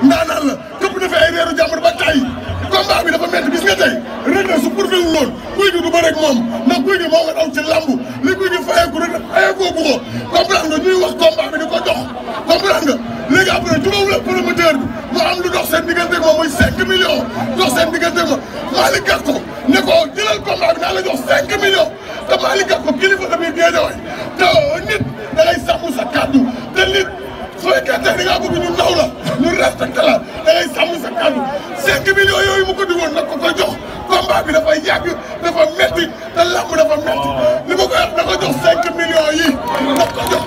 ndaanaan la këpp na fi ay reeru jàmbur ba tay combat bi dafa métti gis nga tey Reug Reug su pourfait wul loon guy gi du bëre ak moom ndax guy gi moo nga daw ci lamb li guy gi fayeeku Reug Reug fayeekoo bu ko comprendre nga ñuy wax combat bi di ko jox comprendre nga léegi après jubawul ak promoteur bi mu am lu dox seen diggante moom muy 5 millions dox seen diggante moom Malick Gakou ne ko jëlal combat bi naa la jox 5 millions te Malick Gakou kilifa la biir Guédiawaye te nit da ngay sàmm sa kàddu te nit su fekkee tey da ngaa bëgg ñu naw la ñu respecté la da ngay sàmm sa kàddu 5 millions yooyu mu ko digoon nag ko ko jox combat bi dafa yàgg dafa metti te lamb dafa metti li ma koy wax da ko jox 5 millions yi daf ko jox